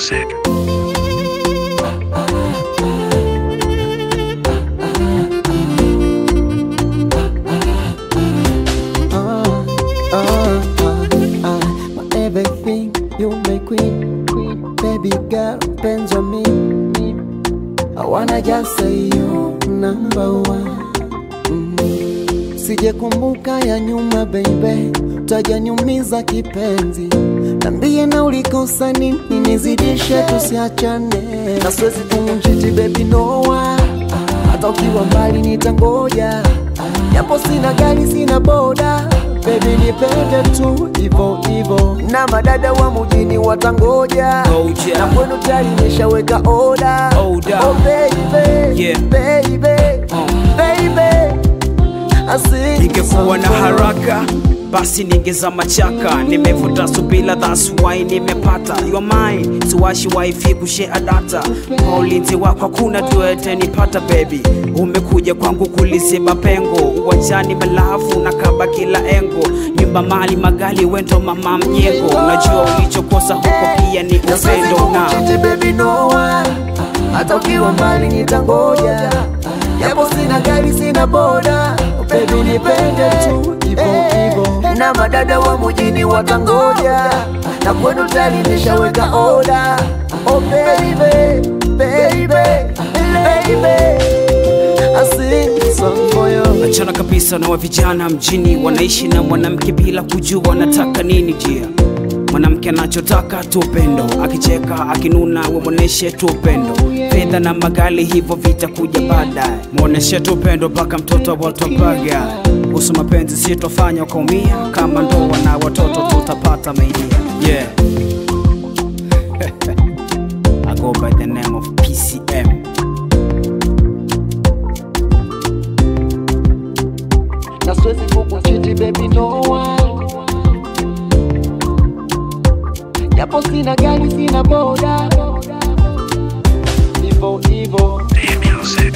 music. Ah, ah, ah, ah. My everything, you my queen, queen, baby girl, Benjamin. I wanna just say you number one. Mm. Sije kumbuka ya nyuma baby, utajaniumiza kipenzi. Nambie na ulikosa nini, nizidishe tusiachane, na siwezi kumchiti baby noa, hata ukiwa mbali nitangoja, japo sina gari sina boda Baby nipende tu ivo ivo, na madada wa mujini watangoja, Ngoja. na kwenu tayari nimeshaweka oda. Oda. Oh baby, Yeah. baby, baby, I sing Ningekuwa na song for you. haraka basi ningezama chaka, nimevuta subila, that's why nimepata you are mine, siwashi wifi kushare data kwa ulinzi wako hakuna tuete nipata baby, umekuja kwangu kuliziba pengo uwanjani, malafu na kaba kila engo, nyumba mali magali wendo mama mjengo, unajua ulichokosa huko pia ni Na siwezi upendo na kukuchiti baby no one, hata ukiwa mbali nitangoja, japo sina gari sina boda, baby nipende tu ivo ivo, na madada wa mujini watangoja, na kwenu tayari nimeshaweka oda. Oh baby, baby, baby, I sing this song for you. Achana kabisa na wa vijana mjini wanaishi na mwanamke bila kujua wanataka nini jia mwanamke anachotaka tu upendo akicheka akinuna we mwoneshe tu upendo fedha na magali hivyo vitakuja baadaye mwoneshe tu upendo mpaka mtoto watopaga kuhusu mapenzi sitofanya ukaumia kama ndoa na watoto tutapata maidia yeah. I go by the name of PCM na siwezi kukuchiti baby no one, japo sina gari sina boda, ivo ivo The music.